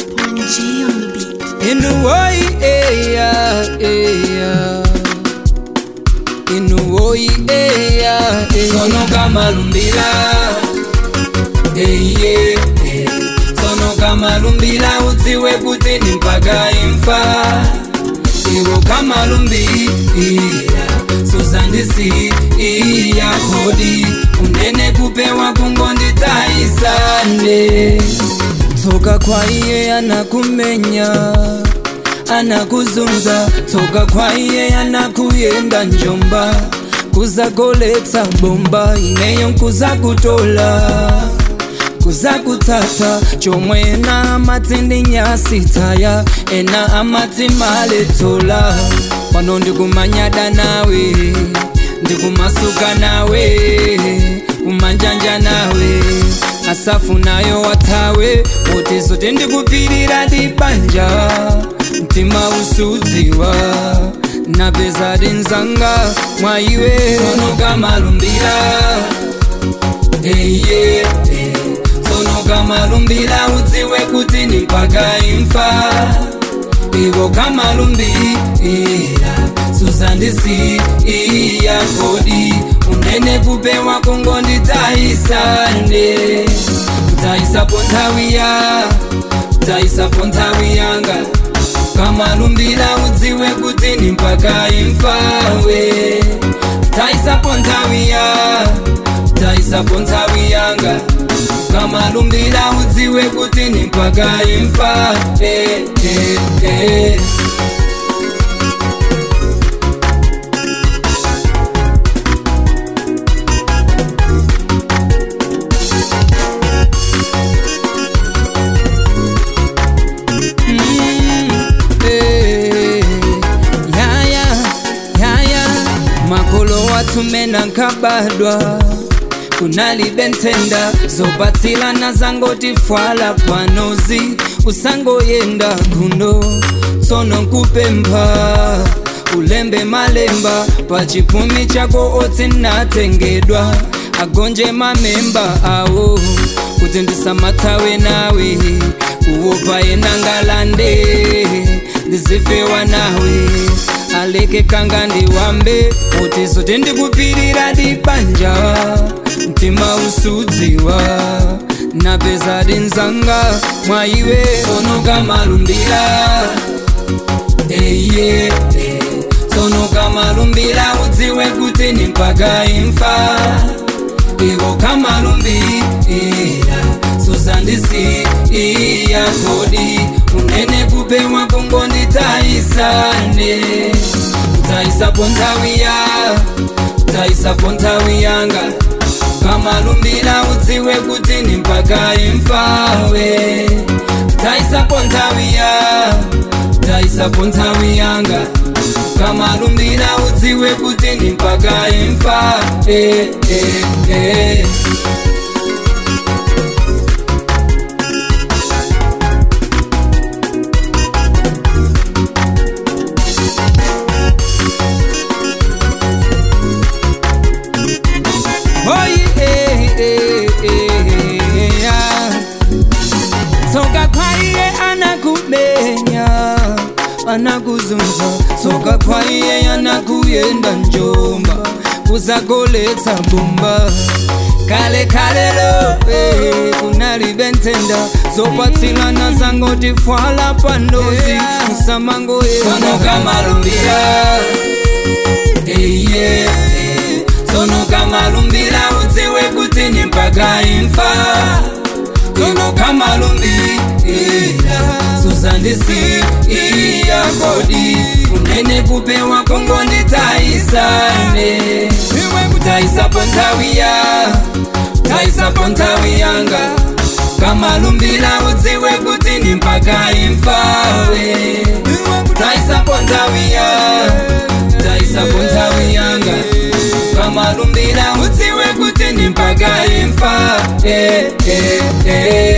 One G on the beat. Inuoi eya eya Inuoi eya eya Sono kama lumbila Eye eh. Sono kama lumbila udziwe kuti ni mpaka imfa Iwo kama lumbila Suzandisi iya kodi Unene kupewa kungondi taisane Toka kwa iye anakumenya anakuzunza toka kwa iye anakuyenda njomba kuzagoletsa bomba ineyo nkuza kutola kuza kutata chomwe ena amati ndi nyasi taya ena amati maletola pano ndikumanyada nawe ndikumasuka nawe kumanjanja nawe asafu nayo watawe kuti zote ndikupirira ndibanja mtima usudziwa napeza dinzanga mwaiwe sonoka malumbira eye sonoka malumbira udziwe kuti ni mpaka imfa ivo kamalumbira suzandisi iya kodi unene kupewa kungondi taisane taisapo nthawi ya taisapo nthawi yanga kamalumbira udziwe kuti ni mpaka imfawe taisapo nthawi ya taisapo nthawi yanga kamalumbira udziwe kuti ni mpaka imfa eh, eh, eh. Eh, yaya yaya makolo watumena nkabadwa kunalibentenda zopatsilana zangotifwala panozi usangoyenda kuno tsono nkupempha ulembe malemba pachipumi chako otsinatengedwa agonje mamemba awo kuti ndisamathawe nawe kuwopa yenangalande ndizifewa nawe aleke kanga ndiwambe kuti zote ndikupirira dibanja mtima usudziwa napeza dinzanga mwaiwe sonoka malumbira eye eh. sonoka malumbira udziwe kuti ni mpaka imfa ivo kamalumbira suzandisi iya kodi unene kupewa kungondi taisane taisapo nthawi ya taisapo nthawi yanga kamalumbira udziwe kuti ni mpaka imfawe taisapo nthawi ya taisapo nthawi yanga kamalumbira udziwe kuti ni mpaka imfa eh, eh, eh. Boy, eh, eh, eh, yeah. Toka kwa iye anakumenya anakuzunza toka kwa iye anakuyenda njomba kuzagoletsa bomba kale kalelo eh, kunalibentenda zopatsilana zangotifwala pandozi msamangoyesonoka malumbira eye eh, sonoka malumbira udziwe kuti ni mpaka imfa Sono kama lumbira Suzandisi iya kodi Unene kupewa kongondi taisane Taisapo nthawi ya Taisapo nthawi yanga Kama lumbira udziwe kuti ni mpaka imfawe Taisapo nthawi ya Taisapo nthawi yanga kama lumbira udziwe kuti ni mpaka imfa eh, eh, eh.